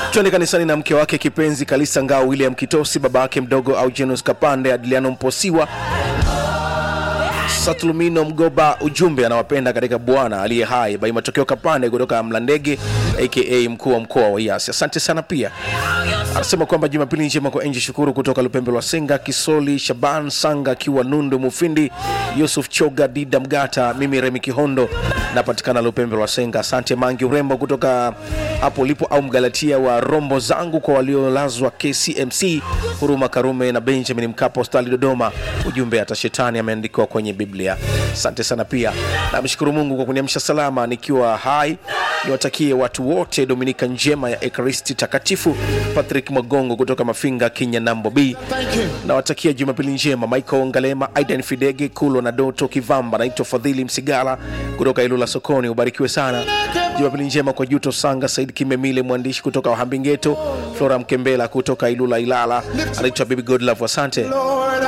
twende kanisani na mke wake kipenzi Kalisa Ngao, William Kitosi, baba yake mdogo Augenus Kapande, Adiliano Mposiwa, Satulumino Mgoba. Ujumbe anawapenda katika Bwana aliye hai. Bai Matokeo Kapande kutoka Mlandege aka mkuu wa mkoa wa Iasi, asante sana. Pia anasema kwamba Jumapili njema kwa Enji Shukuru kutoka Lupembe lwa Senga, Kisoli Shaban Sanga akiwa Nundu Mufindi, Yusuf Choga Dida Mgata, mimi Remi Kihondo napatikana Lupembe lwa Senga. Asante Mangi Urembo kutoka hapo ulipo, au Mgalatia wa Rombo zangu kwa waliolazwa KCMC, Huruma Karume na Benjamin Mkapa hospitali Dodoma. Ujumbe hata shetani ameandikiwa kwenye Biblia. Asante sana. Pia namshukuru Mungu kwa kuniamsha salama nikiwa hai. Niwatakie watu wote Dominika njema ya Ekaristi Takatifu. Patrick Magongo kutoka Mafinga, Kenya nambo B. Nawatakia Jumapili njema. Michael Ngalema, Aidan Fidege, Kulo na Doto Kivamba. Naitwa Fadhili Msigala kutoka Ilula Sokoni. Ubarikiwe sana. Jumapili njema kwa Juto Sanga, Said Kimemile mwandishi kutoka Wahambingeto, Flora Mkembela kutoka Ilula Ilala. Anaitwa Bibi Godlove. Asante.